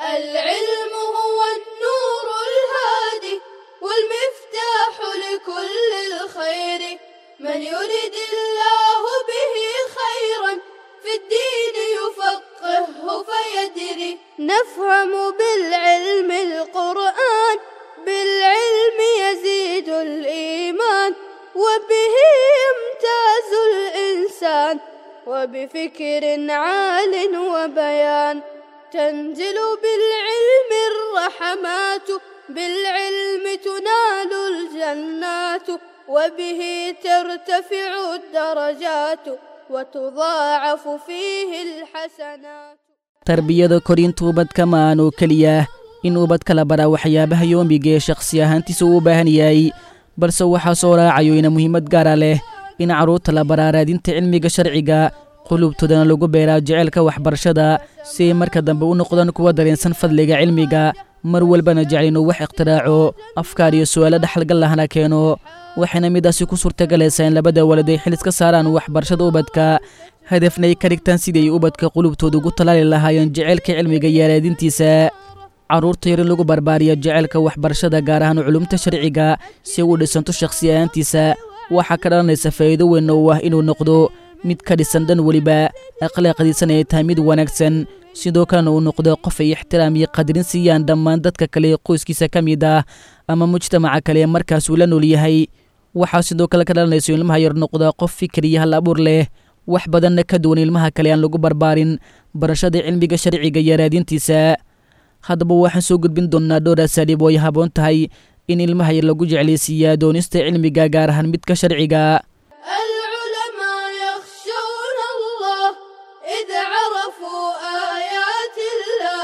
العلم هو النور الهادي والمفتاح لكل الخير من يرد الله به خيرا في الدين يفقهه فيدري نفهم بالعلم القرآن بالعلم يزيد الإيمان وبه يمتاز الإنسان وبفكر عال وبيان تنزل بالعلم الرحمات بالعلم تنال الجنات وبه ترتفع الدرجات وتضاعف فيه الحسنات tarbiyada korinta ubadka ma aan oo keliya in ubadka la baraa waxyaabaha yoomiga ee shakhsi ahaantiisa uu u baahan yahay balse waxaa soo raacayo ina muhiimad gaara leh in carruurta la baraa raadinta cilmiga sharciga qulubtoodana lagu beeraa jeceylka waxbarashada si ay marka dambe u noqdaan kuwa dareensan fadliga cilmiga mar walbana jecel inuu wax ikhtiraaco afkaar iyo su'aalo dhexalgal lahna keeno waxayna midaasi ku suurtagalaysaa in labada walad ay xil iska saaraan waxbarashada ubadka hadafna ay ka dhigtaan sidii ay ubadka qulubtooda ugu tallaali lahaayeen jeceylka cilmiga iyo araadintiisa carruurta yar in lagu barbaariya jeceylka waxbarashada gaar ahaan culumta sharciga si u dhisanto shakhsi ahaantiisa waxaa ka dhalanaysa faa'iido weyn oo ah inuu noqdo mid ka dhisan dhan weliba akhlaaqdiisana ay tahay mid wanaagsan sidoo kalena uu noqdo qof ay ixtiraam iyo qadarin siiyaan dhammaan dadka kale ee qoyskiisa ka mid ah ama mujtamaca kale ee markaas uu la nool yahay waxaa sidoo kale ka dhalanayso ilmaha yar noqda qof fikir iyo hal abuur leh wax badanna ka duwan ilmaha kale aan lagu barbaarin barashada cilmiga sharciga iyo raadintiisa haddaba waxaan soo gudbin doonnaa dhowr asaaliib oo ay haboon tahay in ilmaha yar lagu jeclaysiiyaa doonista cilmiga gaar ahaan midka sharciga العلماء يخشون الله إذ عرفوا آيات الله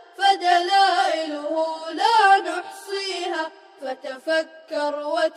فدلائله لا نحصيها فتفكر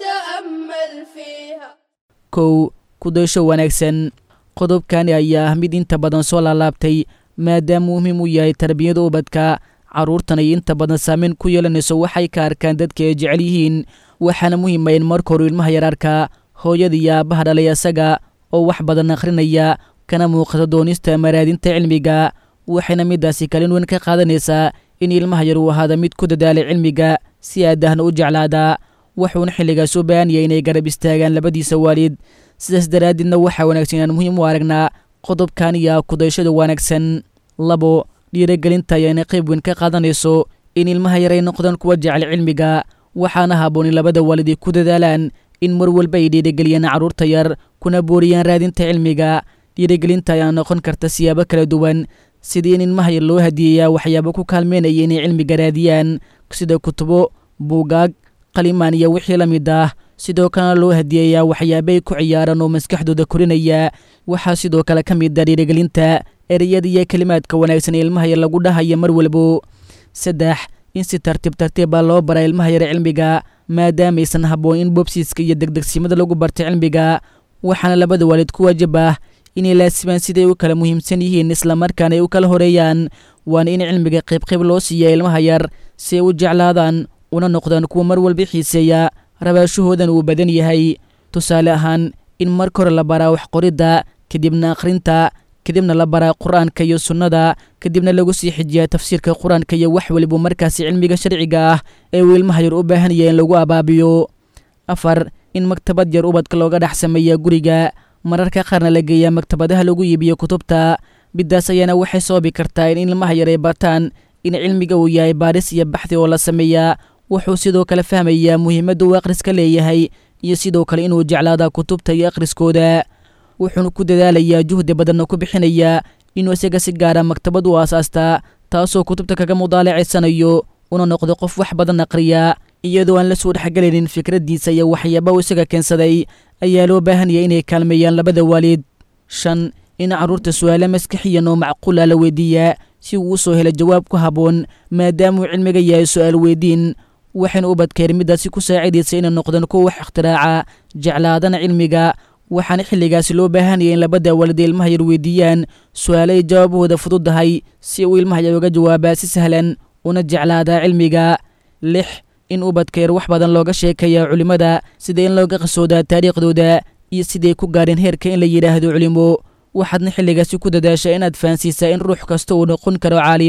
وتأمل فيها kow kudaysho wanaagsan qodobkani ayaa ah mid inta badan soo laalaabtay maadaama muhiim u yahay tarbiyada ubadka carruurtan ay inta badan saameyn ku yeelanayso waxay ka arkaan dadka ay jecel yihiin waxaana muhiima in marka horu ilmaha yar arkaa hooyada iyo aabbaha dhalay asaga oo wax badan akhrinaya kana muuqata doonista maraadinta cilmiga waxayna midaasi kalin weyn ka qaadanaysaa in ilmaha yar uu ahaada mid ku dadaalay cilmiga si aadahna u jeclaada wuxuuna xilligaas u baahan yahay inay garab istaagaan labadiisa waalid sidaas daraaddeedna waxaa wanaagsan inaan muhiim u aragnaa qodobkan iyo kudayshada wanaagsan labo dhiirigelinta ayaana qayb weyn ka qaadanayso in ilmaha yar ay noqdaan kuwa jecel cilmiga waxaana haboon in labada waalid ay ku dadaalaan in mar walba ay dhiirigeliyaan carruurta yar kuna booriyaan raadinta cilmiga dhiirigelinta ayaa noqon karta siyaabo kala duwan sidii in ilmaha yar loo hadiyeeyaa waxyaabo ku kaalmeynaya inay cilmiga raadiyaan sida kutubo buugaag qalimaan iyo wixii la mid ah sidoo kalena loo hadiyeeyaa waxyaaba ay ku ciyaaraan oo maskaxdooda korinaya waxaa sidoo kale ka mid ah dhiirigelinta ereyada iyo kelimaadka wanaagsan ee ilmaha yar lagu dhahaya mar walbo saddex in si tartiib tartiiba loo bara ilmaha yar cilmiga maadaamaysan habboon in bobsiiska iyo degdegsimada lagu barta cilmiga waxaana labada waalid ku waajib ah inay laasimaan siday u kala muhiimsan yihiin islamarkaana ay u kala horeeyaan waana in cilmiga qaybqayb loo siiya ilmaha yar si ay u jeclaadaan una noqdaan kuwa mar walba xiiseeya rabaashahoodan uu badan yahay tusaale ahaan in marka hore la baraa wax qoridda kadibna akhrinta kadibna la baraa qur-aanka iyo sunnada kadibna lagu sii xijiyaa tafsiirka qur-aanka iyo wax waliba markaasi cilmiga sharciga ah ee uu ilmaha yar u baahan yahay in lagu abaabiyo afar in maktabad yar ubadka looga dhex sameeya guriga mararka qaarna la geeyaa maktabadaha lagu iibiyo kutubta midaas ayaana waxay sababi kartaa in ilmaha yar ay bartaan in cilmiga uu yahay baadhis iyo baxdi oo la sameeyaa wuxuu sidoo kale fahmayaa muhiimadda uu akhriska leeyahay iyo sidoo kale inuu jeclaada kutubta iyo akhriskooda wuxuuna ku dadaalayaa juhdi badanna ku bixinayaa inuu isaga si gaara maktabad u aasaastaa taasoo kutubta kaga mudaalacaysanayo una noqdo qof wax badan aqriya iyadoo aan la soo dhexgelaynin fikraddiisa iyo waxyaaba uu isaga keensaday ayaa loo baahanaya inay kaalmeeyaan labada waalid shan in carruurta su'aalo maskaxiyan oo macquula la weydiiyaa si uu u soo helo jawaab ku habboon maadaamauu cilmiga yahay su'aal weydiin waxayna ubadkeer middaasi ku saacidaysa inay noqdaan kuwa wax ikhtiraacaa jeclaadana cilmiga waxaana xilligaasi loo baahanaya in labada waalid ilmaha yar weydiiyaan su'aalo ay jawaabahooda fududahay si uu ilmaha yar uga jawaabaa si sahlan una jeclaadaa cilmiga lix in ubadkeer wax badan looga sheekeeya culimmada sida in looga qasoodaa taariikhdooda iyo siday ku gaareen heerka in la yidhaahdo culimo waxaadna xilligaasi ku dadaashaa inaad fahansiisaa in ruux kasta uu noqon karo caalim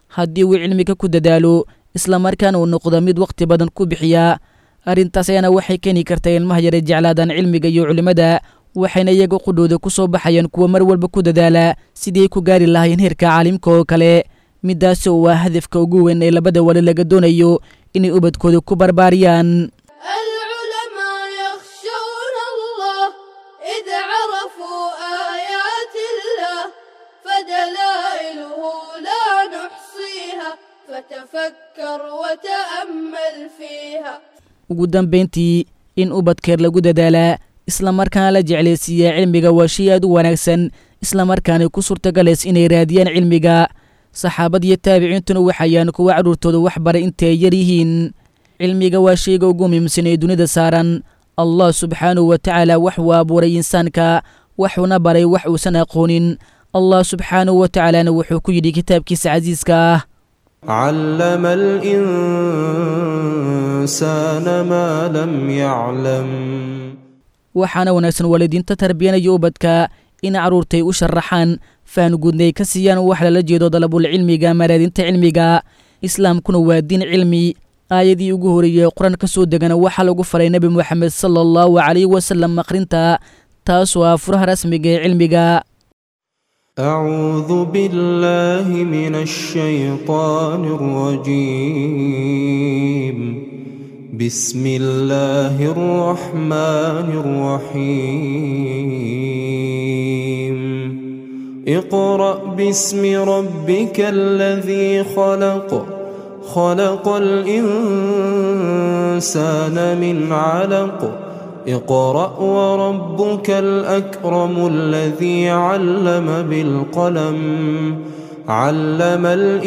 haddii uu cilmiga ku dadaalo islamarkaana uu noqdo mid wakhti badan ku bixiya arrintaas ayaana waxay keeni kartaa ilmaha yare jeclaadaan cilmiga iyo culimmada waxayna iyaga qudhooda ku soo baxayaan kuwa mar walba ku dadaala sidii ay ku gaari lahaayeen heerka caalimka oo kale midaasi oo waa hadafka ugu weyn ee labada wali laga doonayo inay ubadkooda ku barbaariyaan العلماء يخشون الله إذ عرفوا آيات الله فدلائله لا نحصيها فتفكر وتأمل فيها ugu dambayntii in ubadkeer lagu dadaalaa islamarkaana la jeclaysiiyaa cilmiga waa shay aad u wanaagsan islamarkaana ku suurtagalays inay raadiyaan cilmiga saxaabad iyo taabiciintuna waxayaan kuwa carruurtooda wax baray intay yar yihiin cilmiga waa shayga ugu muhiimsan ee dunida saaran allah subxaanahu wa tacaala waxuu abuuray insaanka waxuuna baray wax uusan aqoonin allah subxaanahu wa tacaalana wuxuu ku yidhi kitaabkiisa casiiska ah علم الإنسان ما لم يعلم waxaana wanaagsan waalidiinta tarbiyanaya ubadka in carruurtay u sharaxaan fahan guudnay ka siiyaan wax lala jeedo dalabul cilmiga maraadinta cilmiga islaamkuna waa diin cilmi aayadii ugu horeeyey qur-aan ka soo degana waxaa lagu faray nebi moxamed sala allahu calayhi wasalam akhrinta taasoo ah furaha rasmiga ee cilmiga أعوذ بالله من الشيطان الرجيم بسم الله الرحمن الرحيم اقرأ باسم ربك الذي خلق خلق الإنسان من علق اقرأ وربك الأكرم الذي علم بالقلم علم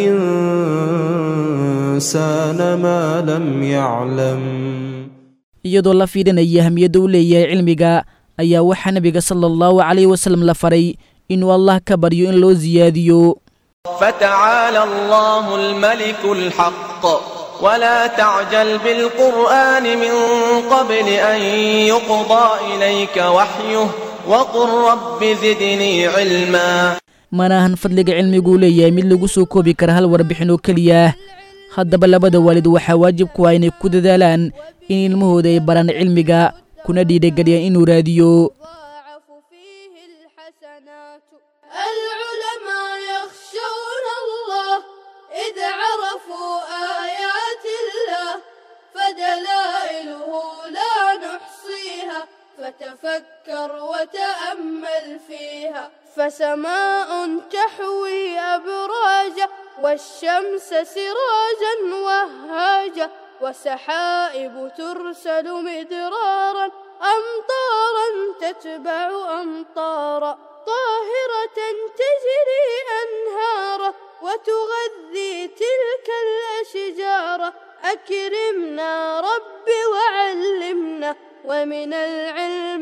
الإنسان ما لم يعلم iyadoo la fiidhanaya ahmiyadda u leeyahay cilmiga ayaa waxaa nebiga sala allahu calayhi wasalam la faray inuu allah ka baryo in loo siyaadiyo فتعالى الله الملك الحق ولا تعجل بالقرآن من قبل أن يقضى إليك وحيه وقل رب زدني علما mana ahan fadliga cilmiguu leeyahay mid lagu soo koobi kara hal warbixin oo keliya haddaba labada waalid waxaa waajib ku ah inay ku dadaalaan in ilmahooda ay baraan cilmiga kuna dhiidhageliyaan inuu raadiyo تضاعف فيه الحسنات العلماء يخشون الله إذ عرفوا آيات الله فدلائله لا نحصيها فتفكر وتأمل فيها فسماء تحوي أبراجا والشمس سراجا وهاجا وسحائب ترسل مدرارا أمطارا تتبع أمطارا طاهرة تجري أنهارا وتغذي تلك الأشجار أكرمنا رب وعلمنا ومن العلم